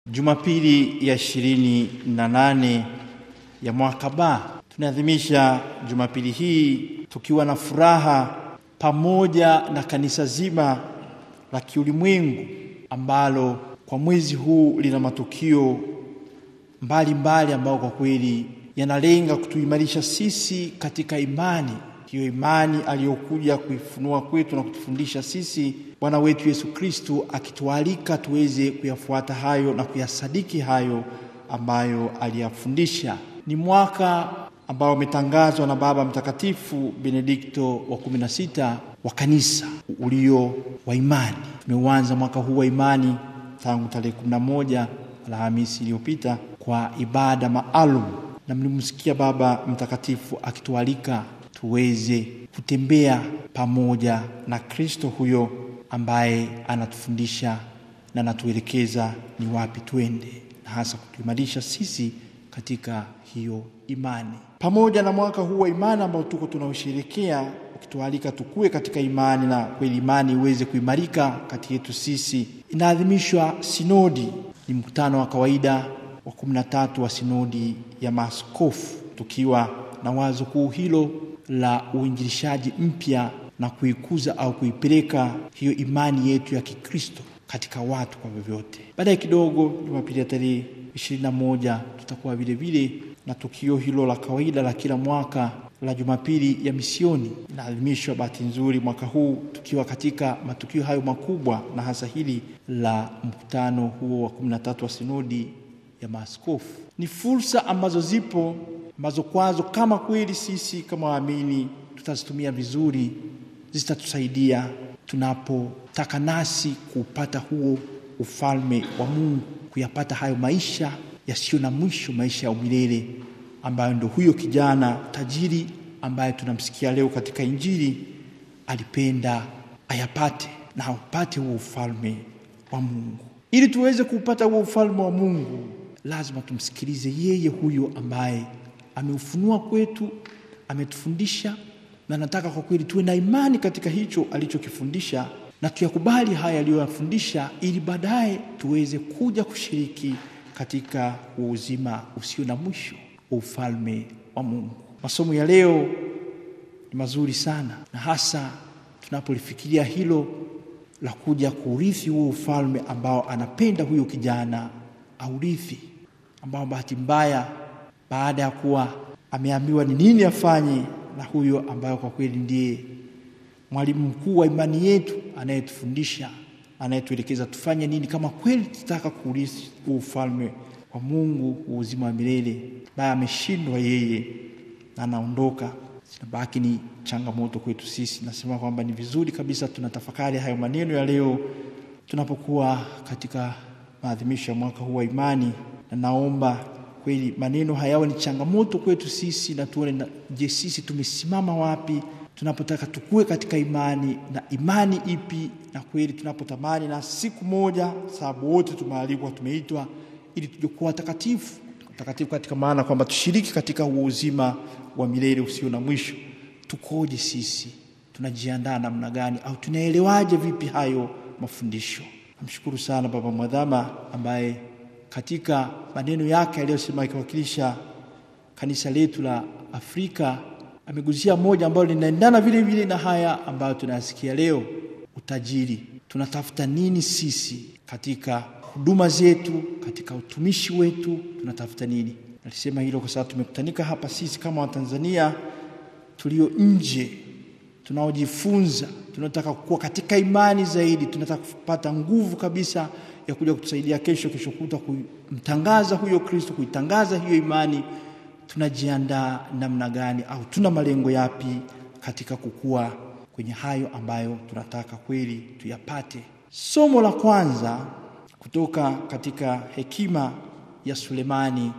Jumapili ya ishirini na nane ya mwaka ba tunaadhimisha Jumapili hii tukiwa na furaha pamoja na kanisa zima la kiulimwengu ambalo kwa mwezi huu lina matukio mbalimbali ambayo kwa kweli yanalenga kutuimarisha sisi katika imani hiyo imani aliyokuja kuifunua kwetu na kutufundisha sisi Bwana wetu Yesu Kristu, akitualika tuweze kuyafuata hayo na kuyasadiki hayo ambayo aliyafundisha. Ni mwaka ambao umetangazwa na Baba Mtakatifu Benedikto wa kumi na sita wa kanisa ulio wa imani. Tumeuanza mwaka huu wa imani tangu tarehe kumi na moja Alhamisi iliyopita kwa ibada maalum, na mlimsikia Baba Mtakatifu akitualika tuweze kutembea pamoja na Kristo huyo ambaye anatufundisha na anatuelekeza ni wapi twende, na hasa kutuimarisha sisi katika hiyo imani. Pamoja na mwaka huu wa imani ambao tuko tunaosherekea, ukitualika tukue katika imani na kweli imani iweze kuimarika kati yetu sisi, inaadhimishwa sinodi. Ni mkutano wa kawaida wa kumi na tatu wa sinodi ya maaskofu, tukiwa na wazo kuu hilo la uinjilishaji mpya na kuikuza au kuipeleka hiyo imani yetu ya Kikristo katika watu kwa vyovyote. Baadaye kidogo, Jumapili ya tarehe ishirini na moja tutakuwa vile vile na tukio hilo la kawaida la kila mwaka la Jumapili ya misioni. Inaadhimishwa bahati nzuri mwaka huu tukiwa katika matukio hayo makubwa, na hasa hili la mkutano huo wa kumi na tatu wa sinodi ya maaskofu. Ni fursa ambazo zipo ambazo kwazo kama kweli sisi kama waamini tutazitumia vizuri, zitatusaidia tunapotaka nasi kuupata huo ufalme wa Mungu, kuyapata hayo maisha yasiyo na mwisho, maisha ya umilele ambayo ndio huyo kijana tajiri ambaye tunamsikia leo katika Injili alipenda ayapate na aupate huo ufalme wa Mungu. Ili tuweze kuupata huo ufalme wa Mungu, lazima tumsikilize yeye huyo ambaye ameufunua kwetu, ametufundisha na nataka kwa kweli tuwe na imani katika hicho alichokifundisha na tuyakubali haya aliyoyafundisha, ili baadaye tuweze kuja kushiriki katika uzima usio na mwisho wa ufalme wa Mungu. Masomo ya leo ni mazuri sana, na hasa tunapolifikiria hilo la kuja kuurithi huo ufalme ambao anapenda huyo kijana aurithi, ambao bahati mbaya baada ya kuwa ameambiwa ni nini afanye na huyo ambayo kwa kweli ndiye mwalimu mkuu wa imani yetu, anayetufundisha anayetuelekeza tufanye nini kama kweli tutaka kuurithi huu ufalme wa Mungu, uzima wa milele, naye ameshindwa yeye na anaondoka. Zinabaki ni changamoto kwetu sisi. Nasema kwamba ni vizuri kabisa tunatafakari hayo maneno ya leo tunapokuwa katika maadhimisho ya mwaka huu wa imani, na naomba kweli maneno hayawe ni changamoto kwetu sisi, na tuone na, je, sisi tumesimama wapi tunapotaka tukue katika imani, na imani ipi? Na kweli tunapotamani na siku moja, sababu wote tumealikwa, tumeitwa ili tuje kuwa watakatifu, watakatifu katika maana kwamba tushiriki katika huo uzima wa milele usio na mwisho. Tukoje sisi? Tunajiandaa namna gani, au tunaelewaje vipi hayo mafundisho? Namshukuru sana Baba Mwadhama ambaye katika maneno yake aliyosema akiwakilisha kanisa letu la Afrika amegusia moja ambalo linaendana vile vile na haya ambayo tunayasikia leo: utajiri. Tunatafuta nini sisi katika huduma zetu, katika utumishi wetu, tunatafuta nini? Nalisema hilo kwa sababu tumekutanika hapa sisi kama Watanzania tulio nje, tunaojifunza, tunataka kukua katika imani zaidi, tunataka kupata nguvu kabisa ya kuja kutusaidia kesho kesho kuta kumtangaza huyo Kristo, kuitangaza hiyo imani. Tunajiandaa namna gani, au tuna malengo yapi katika kukua kwenye hayo ambayo tunataka kweli tuyapate? Somo la kwanza kutoka katika hekima ya Sulemani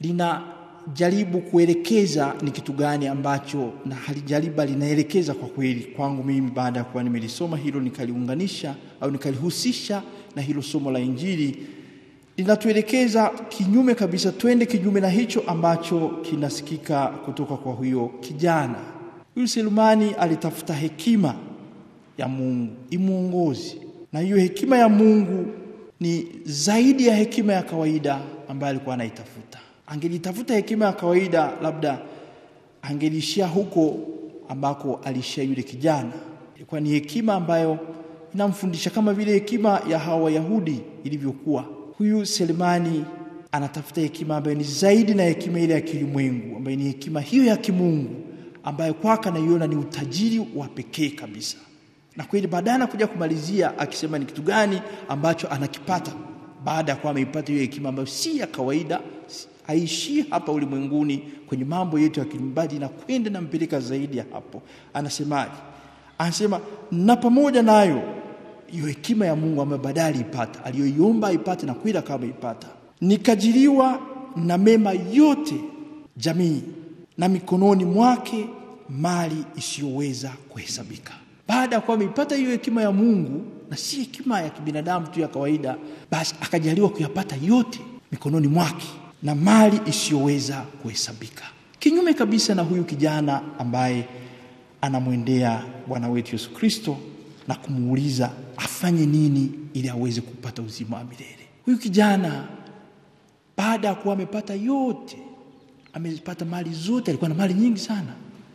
linajaribu kuelekeza ni kitu gani ambacho, na halijariba linaelekeza kwa kweli kwangu mimi, baada ya kuwa nimelisoma hilo nikaliunganisha au nikalihusisha na hilo somo la Injili, linatuelekeza kinyume kabisa, twende kinyume na hicho ambacho kinasikika kutoka kwa huyo kijana. Huyu Sulemani alitafuta hekima ya Mungu imwongozi, na hiyo hekima ya Mungu ni zaidi ya hekima ya kawaida ambayo alikuwa anaitafuta. Angelitafuta hekima ya kawaida, labda angelishia huko ambako alishia yule kijana. Ilikuwa ni hekima ambayo inamfundisha kama vile hekima ya hawa Wayahudi ilivyokuwa. Huyu Selemani anatafuta hekima ambayo ni zaidi na hekima ile ya kilimwengu, ambayo ni hekima hiyo ya kimungu, ambayo kwake anaiona ni utajiri wa pekee kabisa. Na kweli baadaye anakuja kumalizia akisema ni kitu gani ambacho anakipata baada ya kuwa ameipata hiyo hekima ambayo si ya kawaida, haishii hapa ulimwenguni kwenye mambo yetu ya kilimbaji, na kwenda nampeleka zaidi ya hapo. Anasemaje? Anasema na pamoja nayo hiyo hekima ya Mungu ambayo baadaye aliipata, aliyoiomba aipate na kweli akawa ameipata, nikajiliwa na mema yote jamii, na mikononi mwake mali isiyoweza kuhesabika. Baada ya kuwa ameipata hiyo hekima ya Mungu na si hekima ya kibinadamu tu ya kawaida, basi akajaliwa kuyapata yote mikononi mwake na mali isiyoweza kuhesabika, kinyume kabisa na huyu kijana ambaye anamwendea Bwana wetu Yesu Kristo na kumuuliza afanye nini ili aweze kupata uzima wa milele. Huyu kijana baada ya kuwa amepata yote, amepata mali zote, alikuwa na mali nyingi sana,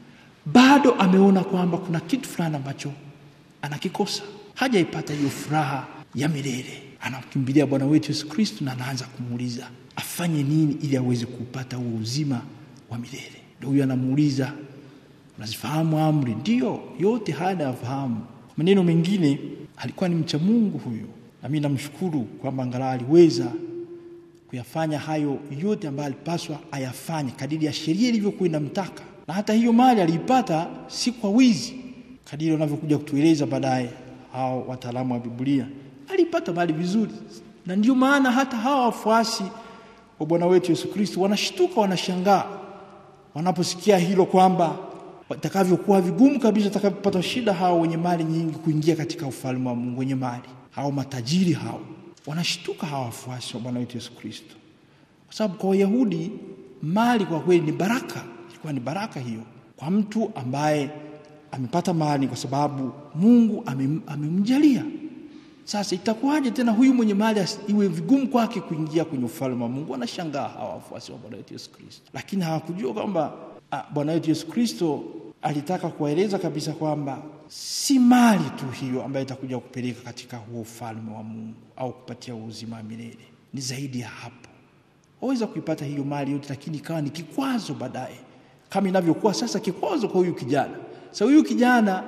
bado ameona kwamba kuna kitu fulani ambacho anakikosa, hajaipata hiyo furaha ya milele. Anamkimbilia Bwana wetu Yesu Kristo na anaanza kumuuliza afanye nini ili aweze kupata huo uzima wa milele. Ndio huyu anamuuliza unazifahamu amri? Ndiyo, yote haya nayafahamu. Kwa maneno mengine, alikuwa ni mcha Mungu huyo, na mimi namshukuru kwamba angalau aliweza kuyafanya hayo yote ambayo alipaswa ayafanye kadiri ya sheria ilivyokuwa inamtaka, na hata hiyo mali aliipata si kwa wizi, kadiri wanavyokuja kutueleza baadaye hao wataalamu wa Biblia. Alipata mali vizuri, na ndio maana hata hawa wafuasi wa Bwana wetu Yesu Kristo wanashtuka, wanashangaa wanaposikia hilo kwamba watakavyokuwa vigumu kabisa watakavyopata shida hao wenye mali nyingi kuingia katika ufalme wa Mungu. Wenye mali hao matajiri hao wanashtuka, hawa wafuasi wa Bwana wetu Yesu Kristo, kwa sababu kwa Wayahudi mali kwa kweli ni baraka, ilikuwa ni baraka hiyo kwa mtu ambaye amepata mali, kwa sababu Mungu amemjalia. Sasa itakuwaje tena huyu mwenye mali iwe vigumu kwake kuingia kwenye ufalme wa Mungu? Wanashangaa hawa wafuasi wa Bwana wetu Yesu Kristo, lakini hawakujua kwamba Bwana wetu Yesu Kristo alitaka kuwaeleza kabisa kwamba si mali tu hiyo ambayo itakuja kupeleka katika huo ufalme wa Mungu au kupatia uzima wa milele. Ni zaidi ya hapo. Waweza kuipata hiyo mali yote, lakini ikawa ni kikwazo baadaye, kama inavyokuwa sasa kikwazo kwa huyu kijana. Sasa huyu kijana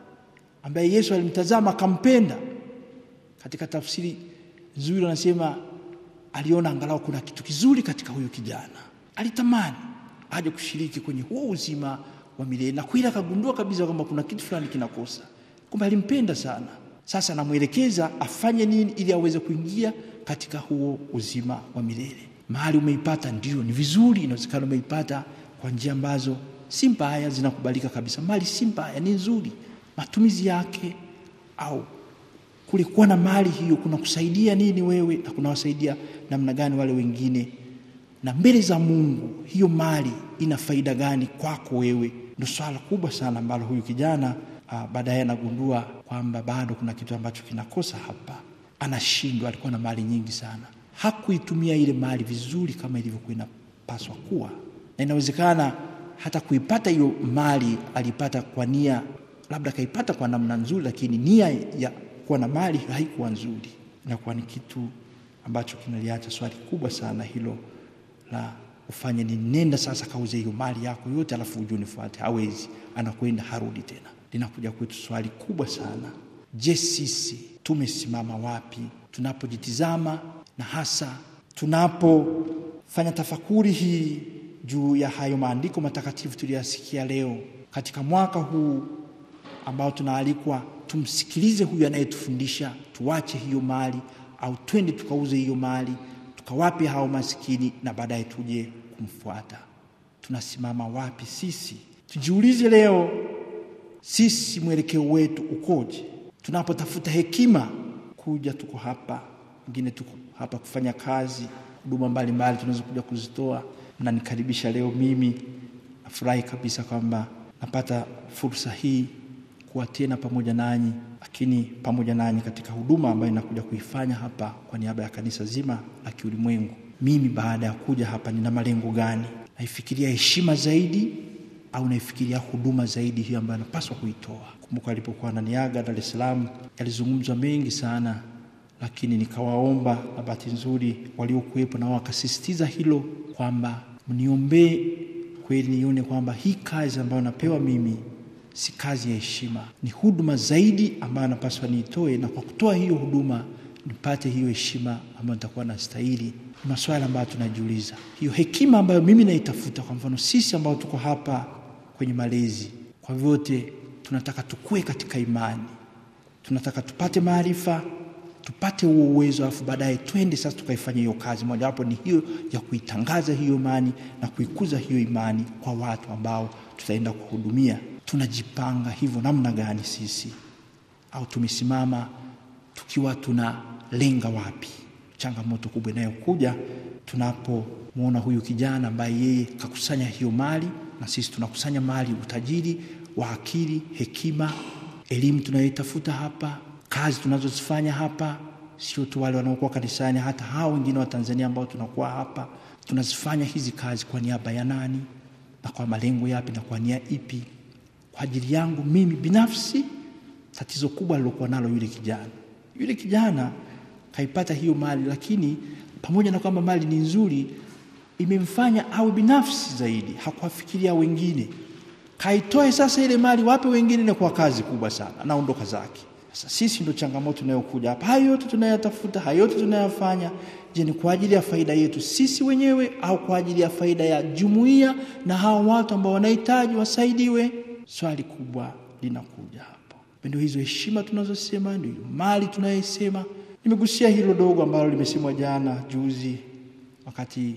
ambaye Yesu alimtazama akampenda, katika tafsiri nzuri anasema aliona angalau kuna kitu kizuri katika huyu kijana, alitamani aje kushiriki kwenye huo uzima wa milele, na kweli akagundua kabisa kwamba kuna kitu fulani kinakosa, kumbe alimpenda sana. Sasa namwelekeza afanye nini ili aweze kuingia katika huo uzima wa milele. Mahali umeipata ndio ni vizuri, inawezekana umeipata kwa njia ambazo si mbaya, zinakubalika kabisa. Mali si mbaya, ni nzuri, matumizi yake au kule kuwa na mali hiyo kuna kusaidia nini wewe na kunawasaidia namna gani wale wengine na mbele za Mungu hiyo mali ina faida gani kwako wewe? Ndio swala kubwa sana ambalo huyu kijana baadaye anagundua kwamba bado kuna kitu ambacho kinakosa hapa, anashindwa. Alikuwa na mali nyingi sana, hakuitumia ile mali vizuri kama ilivyokuwa inapaswa kuwa, na inawezekana hata kuipata hiyo mali alipata kwa nia, labda kaipata kwa namna nzuri, lakini nia ya kuwa na mali haikuwa nzuri. Inakuwa ni kitu ambacho kinaliacha swali kubwa sana hilo la ufanye ni nenda sasa kauze hiyo mali yako yote, alafu uje unifuate. Hawezi, anakwenda harudi tena. Linakuja kwetu swali kubwa sana. Je, sisi tumesimama wapi tunapojitizama na hasa tunapofanya tafakuri hii juu ya hayo maandiko matakatifu tuliyasikia leo katika mwaka huu ambao tunaalikwa tumsikilize huyu anayetufundisha, tuache hiyo mali au twende tukauze hiyo mali tukawape hao masikini na baadaye tuje kumfuata. Tunasimama wapi sisi? Tujiulize leo, sisi mwelekeo wetu ukoje? Tunapotafuta hekima kuja, tuko hapa, wengine tuko hapa kufanya kazi, huduma mbalimbali tunaweza kuja kuzitoa. Mnanikaribisha leo, mimi nafurahi kabisa kwamba napata fursa hii kuwa tena pamoja nanyi, lakini pamoja nanyi katika huduma ambayo inakuja kuifanya hapa kwa niaba ya kanisa zima la kiulimwengu. Mimi baada ya kuja hapa nina malengo gani? Naifikiria heshima zaidi au naifikiria huduma zaidi, hiyo ambayo napaswa kuitoa? Kumbuka alipokuwa ananiaga Dar es Salaam, yalizungumzwa mengi sana, lakini nikawaomba, na bahati nzuri waliokuwepo nao wakasisitiza hilo kwamba mniombee kweli, nione kwamba hii kazi ambayo napewa mimi si kazi ya heshima, ni huduma zaidi ambayo napaswa niitoe, na kwa kutoa hiyo huduma nipate hiyo heshima ambayo nitakuwa nastahili. Ni maswala ambayo tunajiuliza, hiyo hekima ambayo mimi naitafuta. Kwa mfano sisi ambao tuko hapa kwenye malezi, kwa vyote tunataka tukue katika imani, tunataka tupate maarifa, tupate huo uwezo, alafu baadaye twende sasa tukaifanya hiyo kazi. Mojawapo ni hiyo ya kuitangaza hiyo imani na kuikuza hiyo imani kwa watu ambao tutaenda kuhudumia. Tunajipanga hivyo namna gani sisi, au tumesimama tukiwa tunalenga wapi? Changamoto kubwa inayokuja tunapomwona huyu kijana ambaye yeye kakusanya hiyo mali, na sisi tunakusanya mali, utajiri wa akili, hekima, elimu tunayoitafuta hapa, kazi tunazozifanya hapa, sio tu wale wanaokuwa kanisani, hata hao wengine wa Tanzania ambao tunakuwa hapa, tunazifanya hizi kazi kwa niaba ya nani na kwa malengo yapi na kwa nia ipi? Kwa ajili yangu mimi binafsi. Tatizo kubwa alilokuwa nalo yule kijana, yule kijana kaipata hiyo mali, lakini pamoja na kwamba mali ni nzuri, imemfanya awe binafsi zaidi, hakuwafikiria wengine. Kaitoe sasa ile mali wape wengine, na kwa kazi kubwa sana, anaondoka zake. Sasa sisi ndo changamoto inayokuja hapa. Hayo yote tunayatafuta, hayo yote tunayafanya, je, ni kwa ajili ya faida yetu sisi wenyewe au kwa ajili ya faida ya jumuiya na hao watu ambao wanahitaji wasaidiwe? Swali kubwa linakuja hapo. Ndio hizo heshima tunazosema, ndio mali tunayosema. Nimegusia hilo dogo ambalo limesemwa jana juzi, wakati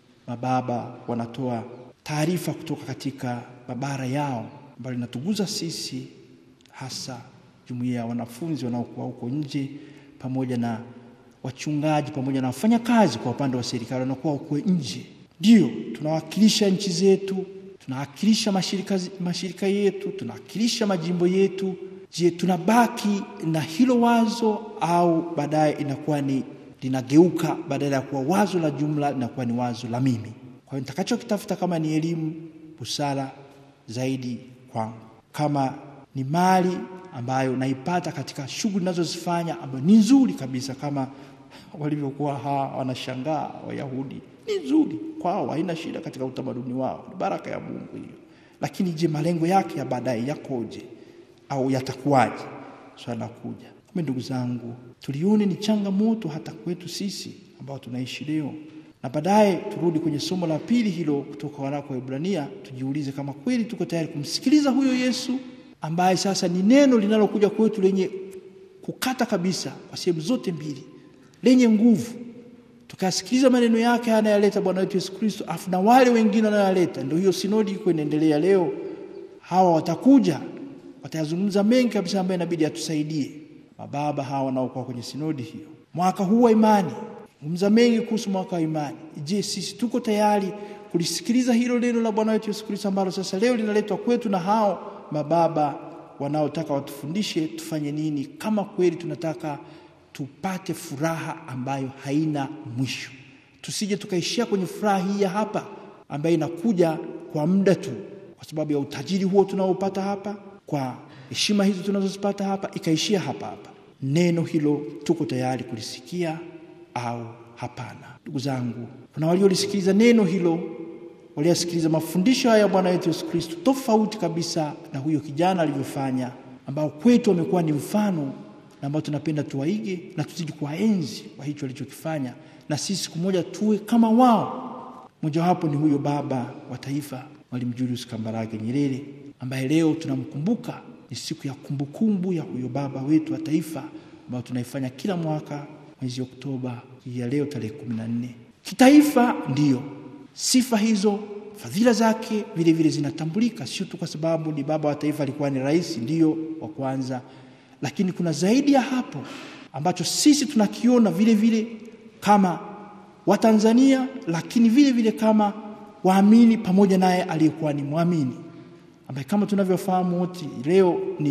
mababa wanatoa taarifa kutoka katika mabara yao, ambayo linatuguza sisi hasa jumuiya ya wanafunzi wanaokuwa huko nje, pamoja na wachungaji, pamoja na wafanyakazi kwa upande wa serikali wanakuwa huko nje. Ndio tunawakilisha nchi zetu, tunawakilisha mashirika, mashirika yetu, tunawakilisha majimbo yetu. Je, tunabaki na hilo wazo au baadaye inakuwa ni linageuka, badala ya kuwa wazo la jumla linakuwa ni wazo la mimi? Kwa hiyo nitakachokitafuta kama ni elimu, busara zaidi kwangu, kama ni mali ambayo naipata katika shughuli ninazozifanya ambayo ni nzuri kabisa, kama walivyokuwa hawa wanashangaa Wayahudi, ni nzuri kwao, haina shida katika utamaduni wao, ni baraka ya Mungu hiyo. Lakini je, malengo yake ya baadaye yakoje au yatakuwaje? Swala la kuja kumbe, ndugu zangu, tulione ni changamoto hata kwetu sisi ambao tunaishi leo, na baadaye turudi kwenye somo la pili hilo kutoka waraka wa Ibrania, tujiulize kama kweli tuko tayari kumsikiliza huyo Yesu ambaye sasa ni neno linalokuja kwetu lenye kukata kabisa kwa sehemu zote mbili, lenye nguvu. Tukasikiliza maneno yake anayaleta Bwana wetu Yesu Kristo, afu na wale wengine wanayoleta. Ndio hiyo sinodi iko inaendelea leo. Hawa watakuja watayazungumza mengi kabisa ambayo inabidi atusaidie mababa hawa wanaokuwa kwenye sinodi hiyo. Mwaka huu wa imani, zungumza mengi kuhusu mwaka wa imani. Je, sisi tuko tayari kulisikiliza hilo neno la Bwana wetu Yesu Kristo ambalo sasa leo linaletwa kwetu na hao mababa wanaotaka watufundishe tufanye nini, kama kweli tunataka tupate furaha ambayo haina mwisho. Tusije tukaishia kwenye furaha hii ya hapa ambayo inakuja kwa muda tu, kwa sababu ya utajiri huo tunaopata hapa, kwa heshima hizo tunazozipata hapa, ikaishia hapa hapa. Neno hilo tuko tayari kulisikia au hapana? Ndugu zangu, kuna waliolisikiliza neno hilo waliyasikiliza mafundisho haya ya Bwana wetu Yesu Kristo tofauti kabisa na huyo kijana alivyofanya, ambao kwetu wamekuwa ni mfano na ambao tunapenda tuwaige na tuzidi kuwaenzi kwa hicho alichokifanya, na sisi siku moja tuwe kama wao. Mojawapo ni huyo baba wa taifa Mwalimu Julius Kambarage Nyerere, ambaye leo tunamkumbuka. Ni siku ya kumbukumbu ya huyo baba wetu wa taifa ambayo tunaifanya kila mwaka mwezi Oktoba hii ya leo tarehe kumi na nne kitaifa. Ndiyo sifa hizo fadhila zake vile vile zinatambulika, sio tu kwa sababu ni baba wa taifa, alikuwa ni rais ndiyo wa kwanza, lakini kuna zaidi ya hapo ambacho sisi tunakiona vile vile kama Watanzania, lakini vile vile kama waamini pamoja naye aliyekuwa ni mwamini, ambaye kama tunavyofahamu wote leo ni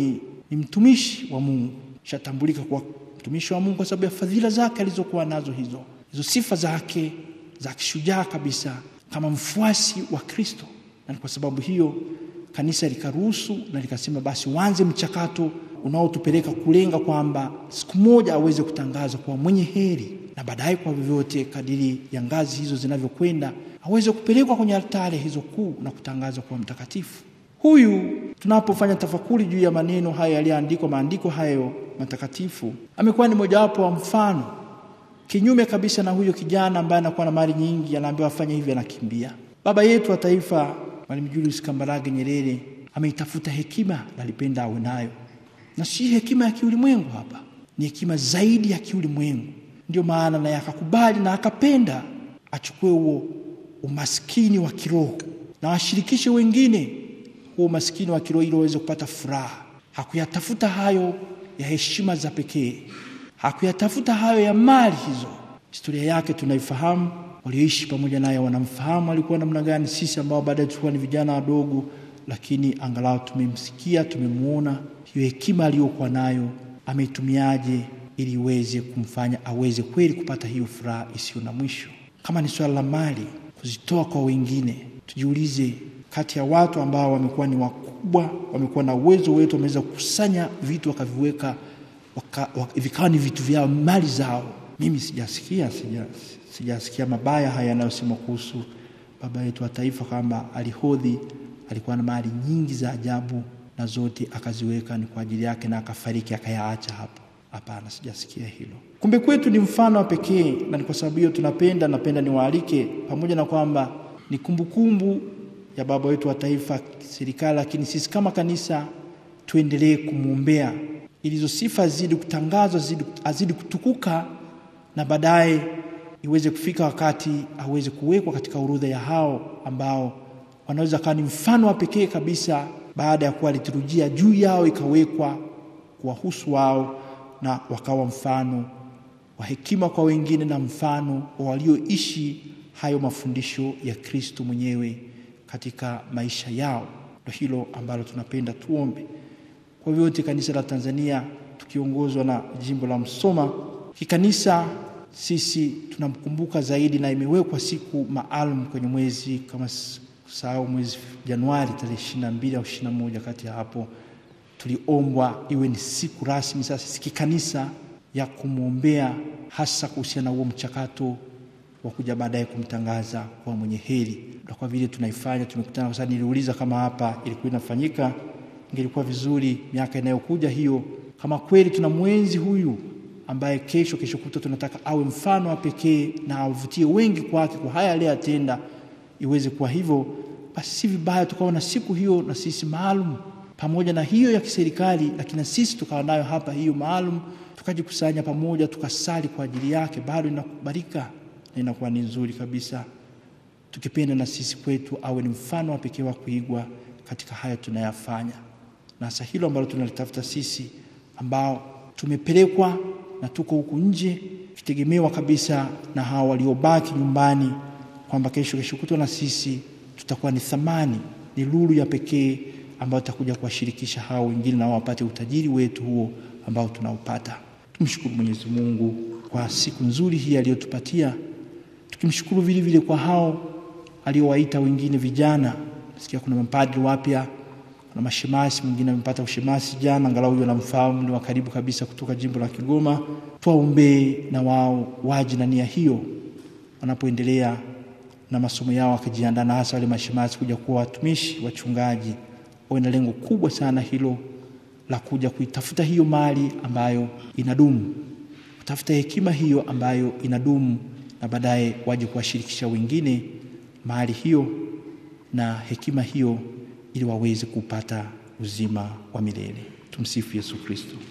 ni mtumishi wa Mungu, shatambulika kwa mtumishi wa Mungu kwa sababu ya fadhila zake alizokuwa nazo hizo hizo sifa zake za kishujaa kabisa kama mfuasi wa Kristo, na kwa sababu hiyo kanisa likaruhusu na likasema basi uanze mchakato unaotupeleka kulenga kwamba siku moja aweze kutangazwa kwa mwenye heri, na baadaye kwa vyovyote kadiri ya ngazi hizo zinavyokwenda aweze kupelekwa kwenye altare hizo kuu na kutangazwa kwa mtakatifu. Huyu tunapofanya tafakuri juu ya maneno hayo yaliyoandikwa, maandiko hayo matakatifu, amekuwa ni mojawapo wa mfano kinyume kabisa na huyo kijana ambaye anakuwa na mali nyingi, anaambiwa afanye hivi, anakimbia. Baba yetu wa taifa Mwalimu Julius Kambarage Nyerere ameitafuta hekima na alipenda awe nayo, na si hekima ya kiulimwengu. Hapa ni hekima zaidi ya kiulimwengu. Ndio maana naye akakubali na akapenda achukue huo umaskini wa kiroho na washirikishe wengine huo umaskini wa kiroho ili waweze kupata furaha. Hakuyatafuta hayo ya heshima za pekee, hakuyatafuta hayo ya mali hizo. Historia yake tunaifahamu, walioishi pamoja naye wanamfahamu alikuwa namna gani. Sisi ambao baadaye tulikuwa ni vijana wadogo, lakini angalau tumemsikia, tumemwona hiyo hekima aliyokuwa nayo ameitumiaje ili iweze kumfanya aweze kweli kupata hiyo furaha isiyo na mwisho. Kama ni swala la mali, kuzitoa kwa wengine, tujiulize, kati ya watu ambao wamekuwa ni wakubwa, wamekuwa na uwezo wetu, wameweza kukusanya vitu wakaviweka waka, waka, vikawa ni vitu vyao, mali zao. Mimi sijasikia sija, sijasikia mabaya haya yanayosemwa kuhusu baba yetu wa taifa kwamba alihodhi, alikuwa na mali nyingi za ajabu na zote akaziweka ni kwa ajili yake na akafariki akayaacha hapo. Hapana, sijasikia hilo. Kumbe kwetu ni mfano wa pekee, na ni kwa sababu hiyo tunapenda, napenda niwaalike, pamoja na kwamba ni kumbukumbu kumbu ya baba wetu wa taifa, serikali, lakini sisi kama kanisa tuendelee kumwombea ili hizo sifa azidi kutangazwa, azidi kutukuka, na baadaye iweze kufika wakati aweze kuwekwa katika orodha ya hao ambao wanaweza kawa ni mfano wa pekee kabisa, baada ya kuwa liturujia juu yao ikawekwa kuwahusu wao na wakawa mfano wa hekima kwa wengine na mfano wa walioishi hayo mafundisho ya Kristo mwenyewe katika maisha yao. Ndio hilo ambalo tunapenda tuombe kwa vyote. Kanisa la Tanzania tukiongozwa na jimbo la Msoma kikanisa, sisi tunamkumbuka zaidi, na imewekwa siku maalum kwenye mwezi kama kusahau, mwezi Januari tarehe ishirini na mbili au ishirini na moja kati ya hapo tuliombwa iwe ni siku rasmi sasa kikanisa ya kumwombea hasa kuhusiana na huo mchakato wa kuja baadaye kumtangaza kwa mwenye heri. Na kwa vile tunaifanya tumekutana, kwa sababu niliuliza kama hapa ilikuwa inafanyika, ingelikuwa vizuri miaka inayokuja hiyo, kama kweli tuna mwenzi huyu ambaye kesho kesho kuta tunataka awe mfano wa pekee na avutie wengi kwake kwa haya aliyotenda, iweze kuwa hivyo, basi si vibaya tukawa na siku hiyo na sisi maalum pamoja na hiyo ya kiserikali, lakini sisi tukawa nayo hapa hiyo maalum, tukajikusanya pamoja, tukasali kwa ajili yake, bado inakubalika na inakuwa ni nzuri kabisa, tukipenda na sisi kwetu awe ni mfano wa pekee wa kuigwa katika haya tunayafanya, na hasa hilo ambalo tunalitafuta sisi ambao tumepelekwa na tuko huku nje, tukitegemewa kabisa na hao waliobaki nyumbani, kwamba kesho kesho kutwa na sisi tutakuwa ni thamani, ni lulu ya pekee ambao tutakuja kuwashirikisha hao wengine na wapate utajiri wetu huo ambao tunaupata. Tumshukuru Mwenyezi Mungu kwa siku nzuri hii aliyotupatia, tukimshukuru vile vile kwa hao aliowaita wengine vijana. Nasikia kuna mapadri wapya, kuna mashemasi, mwingine amepata ushemasi jana, angalau huyo namfahamu, ni wa karibu kabisa kutoka jimbo la Kigoma. Tuwaombee na wao waje na nia hiyo wanapoendelea na masomo yao, wakijiandaa na hasa wale mashemasi kuja kuwa watumishi, wachungaji wawe na lengo kubwa sana hilo la kuja kuitafuta hiyo mali ambayo inadumu, kutafuta hekima hiyo ambayo inadumu, na baadaye waje kuwashirikisha wengine mali hiyo na hekima hiyo, ili waweze kupata uzima wa milele. Tumsifu Yesu Kristo.